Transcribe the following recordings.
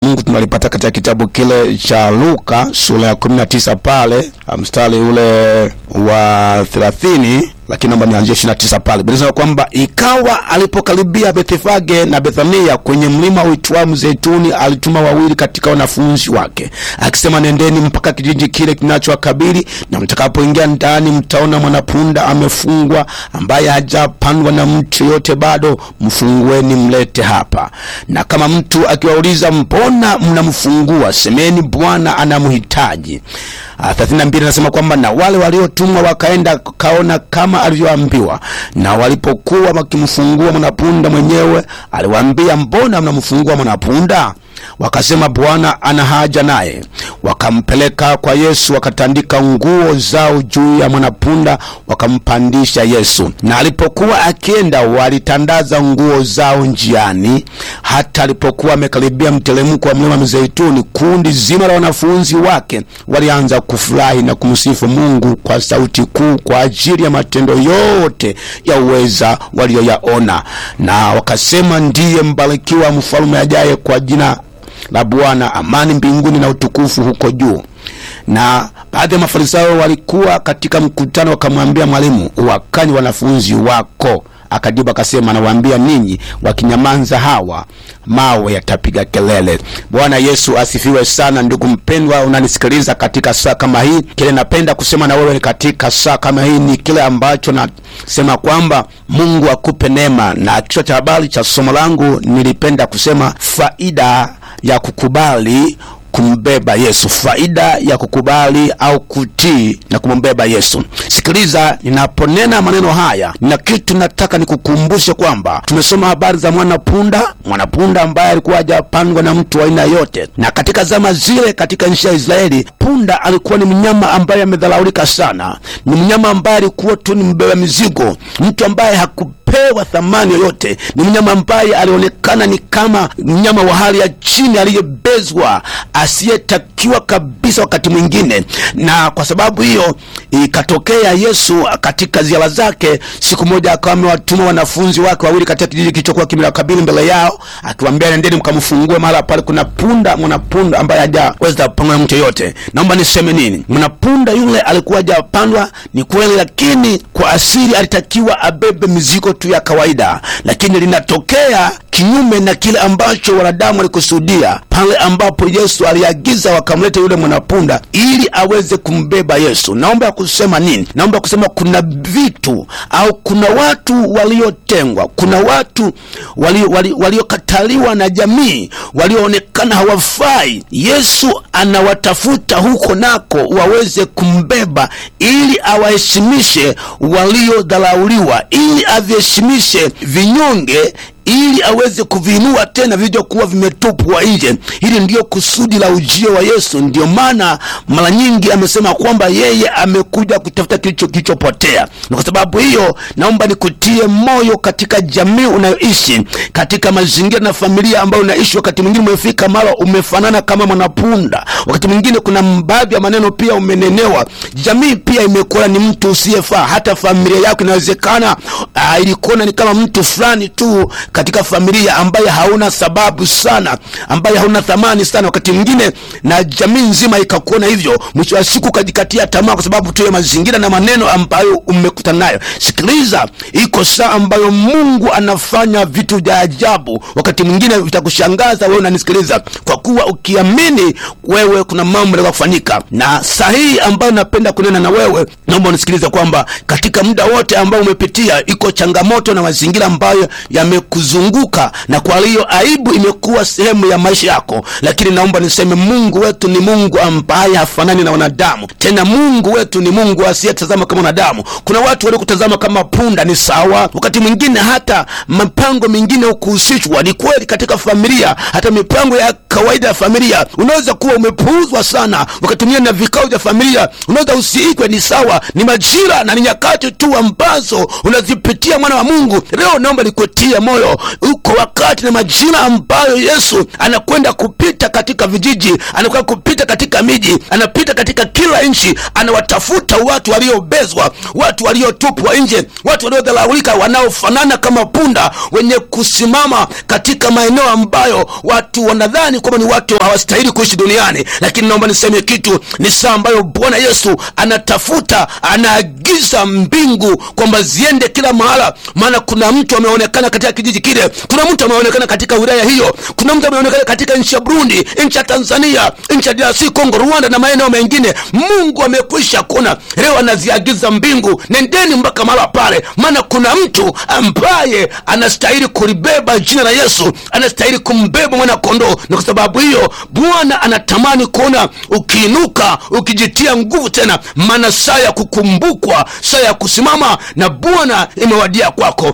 Mungu tunalipata katika kitabu kile cha Luka sura ya 19 pale mstari ule wa 30 lakini naomba nianzie 29 pale. Biblia inasema kwamba ikawa alipokaribia Bethfage na Bethania kwenye mlima uitwao Mzeituni, alituma wawili katika wanafunzi wake akisema, nendeni mpaka kijiji kile kinachowakabili, na mtakapoingia ndani mtaona mwanapunda amefungwa, ambaye hajapandwa na mtu yote bado, mfungueni mlete hapa. Na kama mtu akiwauliza, mbona mnamfungua? Semeni, Bwana anamhitaji. thelathini na mbili anasema kwamba na wale waliotumwa wakaenda kaona kama alivyoambiwa, na walipokuwa wakimfungua mwanapunda mwenyewe, aliwaambia, mbona mnamfungua mwanapunda? Wakasema, Bwana ana haja naye. Wakampeleka kwa Yesu, wakatandika nguo zao juu ya mwanapunda, wakampandisha Yesu. Na alipokuwa akienda, walitandaza nguo zao njiani. Hata alipokuwa amekaribia mteremko wa mlima Mzeituni, kundi zima la wanafunzi wake walianza kufurahi na kumsifu Mungu kwa sauti kuu kwa ajili ya matendo yote ya uweza walioyaona, na wakasema, ndiye mbarikiwa mfalme ajaye kwa jina la Bwana, amani mbinguni na utukufu huko juu. Na baadhi ya Mafarisayo walikuwa katika mkutano, wakamwambia Mwalimu, uwakani wanafunzi wako. Akajibu akasema, nawaambia ninyi, wakinyamanza hawa mawe yatapiga kelele. Bwana Yesu asifiwe sana. Ndugu mpendwa, unanisikiliza katika saa kama hii, kile napenda kusema na wewe katika saa kama hii ni kile ambacho nasema kwamba Mungu akupe neema, na kichwa cha habari cha somo langu nilipenda kusema faida ya kukubali kumbeba Yesu, faida ya kukubali au kutii na kumbeba Yesu. Sikiliza, ninaponena maneno haya, nina kitu nataka nikukumbushe kwamba tumesoma habari za mwanapunda, mwanapunda ambaye alikuwa hajapandwa na mtu wa aina yote, na katika zama zile, katika nchi ya Israeli, punda alikuwa ni mnyama ambaye amedharaulika sana. Ni mnyama ambaye alikuwa tu ni mbeba mizigo, mtu ambaye haku pewa thamani yoyote. Ni mnyama ambaye alionekana ni kama mnyama wa hali ya chini aliyebezwa, asiyetakiwa kabisa wakati mwingine. Na kwa sababu hiyo ikatokea Yesu katika ziara zake, siku moja akawa amewatuma wanafunzi wake wawili katika kijiji kilichokuwa kimewakabili mbele yao, akiwaambia nendeni mkamfungue mahala pale kuna punda, mwanapunda ambaye hajaweza kupangwa na mtu yoyote. Naomba niseme nini? Mwanapunda yule alikuwa hajapandwa, ni kweli, lakini kwa asili alitakiwa abebe mizigo tu ya kawaida, lakini linatokea kinyume na kile ambacho wanadamu walikusudia pale ambapo Yesu aliagiza wakamleta yule mwanapunda ili aweze kumbeba Yesu. Naomba kusema nini? Naomba kusema kuna vitu au kuna watu waliotengwa, kuna watu waliokataliwa wali, wali na jamii, walioonekana hawafai. Yesu anawatafuta huko nako waweze kumbeba ili awaheshimishe waliodharauliwa, ili aviheshimishe vinyonge ili aweze kuviinua tena vilivyokuwa vimetupwa nje. Hili ndiyo kusudi la ujio wa Yesu. Ndiyo maana mara nyingi amesema kwamba yeye amekuja kutafuta kilicho kilichopotea. Na kwa sababu hiyo, naomba nikutie moyo katika jamii unayoishi, katika mazingira na familia ambayo unaishi. Wakati mwingine umefika mara umefanana kama mwanapunda, wakati mwingine kuna baadhi ya maneno pia umenenewa. Jamii pia imekuwa ni mtu usiyefaa, hata familia yako inawezekana uh, ilikuona ni kama mtu fulani tu katika familia ambaye hauna sababu sana, ambaye hauna thamani sana, wakati mwingine na jamii nzima ikakuona hivyo. Mwisho wa siku ukajikatia tamaa kwa sababu tu ya mazingira na maneno ambayo umekutana nayo. Sikiliza, iko saa ambayo Mungu anafanya vitu vya ajabu, wakati mwingine vitakushangaza wewe unanisikiliza, kwa kuwa ukiamini wewe, kuna mambo yanaweza kufanyika. Na sahihi ambayo napenda kunena na wewe, naomba unisikilize kwamba katika muda wote ambao umepitia, iko changamoto na mazingira ambayo yame kuzunguka na kwa hiyo aibu imekuwa sehemu ya maisha yako, lakini naomba niseme Mungu wetu ni Mungu ambaye hafanani na wanadamu. Tena Mungu wetu ni Mungu asiyetazama kama wanadamu. Kuna watu waliokutazama kama punda, ni sawa. Wakati mwingine hata mipango mingine ukuhusishwa, ni kweli. Katika familia, hata mipango ya kawaida ya familia unaweza kuwa umepuuzwa sana. Wakati mwingine na vikao vya familia unaweza usiikwe, ni sawa. Ni majira na ni nyakati tu ambazo unazipitia, mwana wa Mungu. Leo naomba nikutie moyo uko wakati na majira ambayo Yesu anakwenda kupita katika vijiji, anakwenda kupita katika miji, anapita katika kila nchi, anawatafuta watu waliobezwa, watu waliotupwa nje, watu waliodharaulika, wanaofanana kama punda, wenye kusimama katika maeneo ambayo watu wanadhani sidhani kwamba ni watu hawastahili kuishi duniani lakini naomba niseme kitu ni saa ambayo bwana yesu anatafuta anaagiza mbingu kwamba ziende kila mahala maana kuna mtu ameonekana katika kijiji kile kuna mtu ameonekana katika wilaya hiyo kuna mtu ameonekana katika nchi ya burundi nchi ya tanzania nchi ya drc congo rwanda na maeneo mengine mungu amekwisha kuona leo anaziagiza mbingu nendeni mpaka mahala pale maana kuna mtu ambaye anastahili kulibeba jina la yesu anastahili kumbeba mwana kondoo na kwa sababu hiyo bwana anatamani kuona ukiinuka ukijitia nguvu tena maana saa ya kukumbukwa saa ya kusimama na bwana imewadia kwako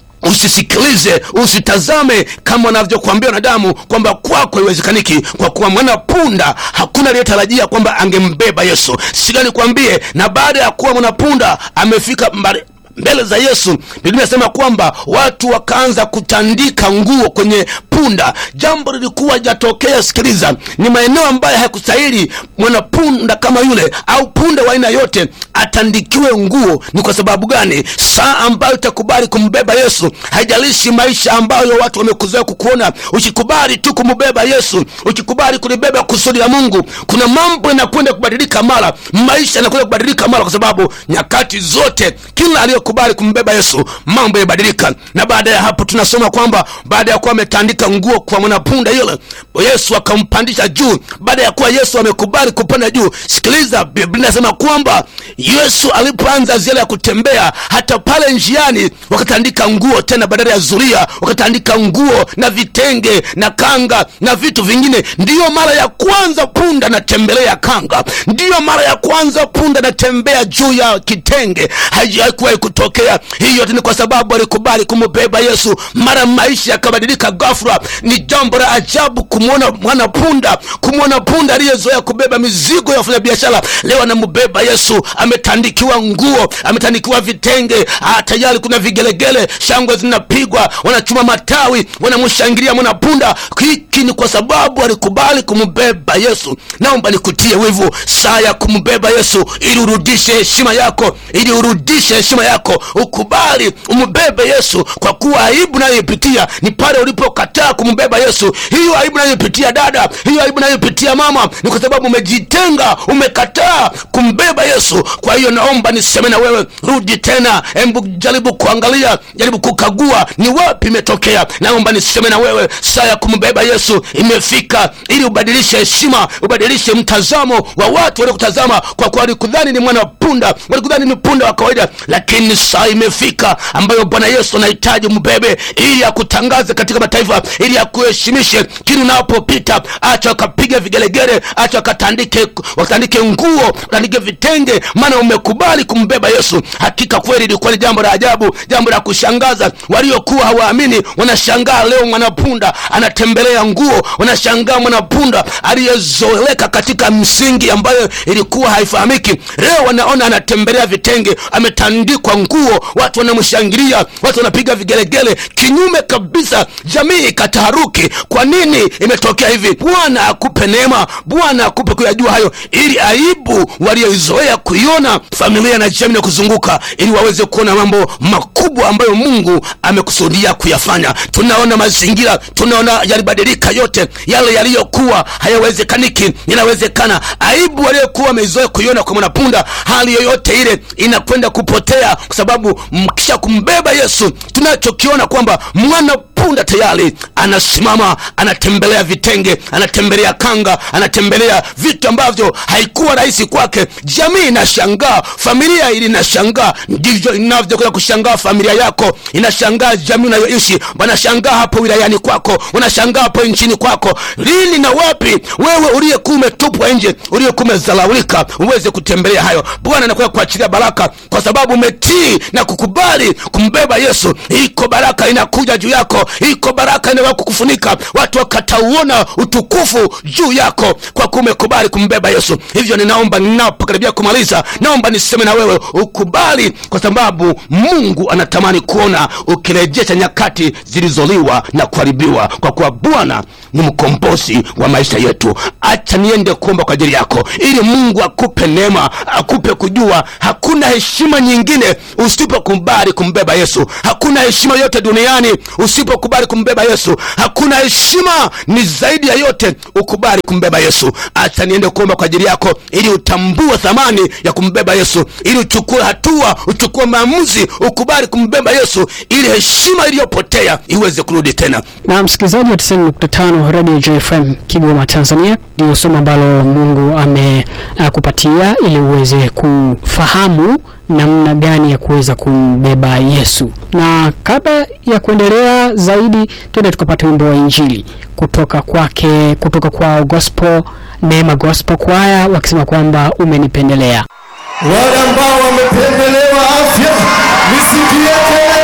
usisikilize usitazame kama wanavyokuambia wanadamu kwamba kwako haiwezekaniki kwa kuwa mwana punda hakuna aliyetarajia kwamba angembeba yesu siga nikwambie na baada ya kuwa mwanapunda amefika mbali mbele za yesu biblia inasema kwamba watu wakaanza kutandika nguo kwenye punda jambo lilikuwa jatokea sikiliza ni maeneo ambayo hayakustahili mwanapunda kama yule au punda wa aina yote atandikiwe nguo ni kwa sababu gani saa ambayo itakubali kumbeba yesu haijalishi maisha ambayo watu wamekuzoea kukuona ukikubali tu kumbeba yesu ukikubali kulibeba kusudi la mungu kuna mambo yanakwenda kubadilika mara maisha yanakwenda kubadilika mara kwa sababu nyakati zote kila aliyokubali kumbeba yesu mambo yabadilika na baada ya hapo tunasoma kwamba baada ya kuwa ametandika nguo kwa mwanapunda yule yesu akampandisha juu baada ya kuwa yesu amekubali kupanda juu sikiliza biblia inasema kwamba yesu alipoanza ziara ya kutembea hata pale njiani wakatandika nguo tena badala ya zuria wakatandika nguo na vitenge na kanga na vitu vingine ndiyo mara ya kwanza punda anatembelea kanga ndiyo mara ya kwanza punda anatembea juu ya kitenge haijawahi kutokea hii yote ni kwa sababu alikubali kumbeba yesu mara maisha yakabadilika ghafla ni jambo la ajabu kumwona mwana punda kumwona punda aliyezoea kubeba mizigo ya wafanyabiashara leo anambeba yesu ametandikiwa nguo ametandikiwa vitenge ah, tayari kuna vigelegele shangwe zinapigwa wanachuma matawi wanamshangilia mwanapunda hiki ni kwa sababu alikubali kumbeba yesu naomba nikutie wivu saa ya kumbeba yesu ili urudishe heshima yako ili urudishe heshima yako ukubali umbebe yesu kwa kuwa aibu nayoipitia ni pale ulipokataa kumbeba yesu hiyo aibu nayoipitia dada hiyo aibu nayoipitia mama ni kwa sababu umejitenga umekataa kumbeba yesu kwa hiyo naomba niseme na wewe rudi tena embu jaribu kuangalia jaribu kukagua ni wapi imetokea naomba niseme na wewe saa ya kumbeba yesu imefika ili ubadilishe heshima ubadilishe mtazamo wa watu waliokutazama kwa kuwa walikudhani ni mwana punda walikudhani ni punda wa kawaida lakini saa imefika ambayo bwana yesu anahitaji mbebe ili akutangaze katika mataifa ili akuheshimishe kili unapopita acha wakapiga vigelegele acha wakatandike wakatandike nguo wakatandike vitenge maana umekubali kumbeba yesu hakika kweli ilikuwa ni jambo la ajabu jambo la kushangaza waliokuwa hawaamini wanashangaa leo mwanapunda anatembelea nguo wanashangaa mwanapunda aliyezoeleka katika msingi ambayo ilikuwa haifahamiki leo wanaona anatembelea vitenge ametandikwa nguo watu wanamshangilia watu wanapiga vigelegele kinyume kabisa jamii ikataharuki kwa nini imetokea hivi bwana akupe neema bwana akupe kuyajua hayo ili aibu walioizoea kuiona familia na jamii na kuzunguka ili waweze kuona mambo makubwa ambayo mungu amekusudia kuyafanya tunaona mazingira tunaona yalibadilika yote yale yaliyokuwa hayawezekaniki yanawezekana aibu waliokuwa wameizoea kuiona kwa mwanapunda hali yoyote ile inakwenda kupotea kwa sababu mkisha kumbeba yesu tunachokiona kwamba mwana punda tayari anasimama anatembelea vitenge anatembelea kanga anatembelea vitu ambavyo haikuwa rahisi kwake jamii inashangaa familia ili inashangaa ndivyo inavyokwenda kushangaa familia yako inashangaa jamii unayoishi wanashangaa hapo wilayani kwako wanashangaa hapo nchini kwako lini na wapi wewe uliyekuwa umetupwa nje uliyekuwa umezalaulika uweze kutembelea hayo bwana anakuwa kuachilia baraka kwa sababu umetii na kukubali kumbeba yesu iko baraka inakuja juu yako iko baraka inawa kukufunika watu wakatauona utukufu juu yako kwa kuwa umekubali kumbeba yesu hivyo ninaomba ninapokaribia kumaliza naomba niseme na wewe ukubali kwa sababu mungu anatamani kuona ukirejesha nyakati zilizoliwa na kuharibiwa kwa kuwa bwana ni mkombozi wa maisha yetu acha niende kuomba kwa ajili yako ili mungu akupe neema akupe kujua hakuna heshima nyingine usipokubali kumbeba yesu hakuna heshima yote duniani usipokubali kumbeba yesu hakuna heshima ni zaidi ya yote ukubali kumbeba yesu acha niende kuomba kwa ajili yako ili utambue thamani ya kumbeba yesu ili uchukue hatua uchukue maamuzi ukubali kumbeba yesu ili heshima iliyopotea iweze kurudi tena na msikilizaji wa 90.5 Radio JFM Kigoma Tanzania, ndio somo ambalo Mungu amekupatia ili uweze kufahamu namna gani ya kuweza kumbeba Yesu. Na kabla ya kuendelea zaidi, twende tukapata wimbo wa Injili kutoka kwake, kutoka kwa Gospel Neema Gospel Choir wakisema kwamba umenipendelea. wale ambao wamependelewa afya nisikie kelele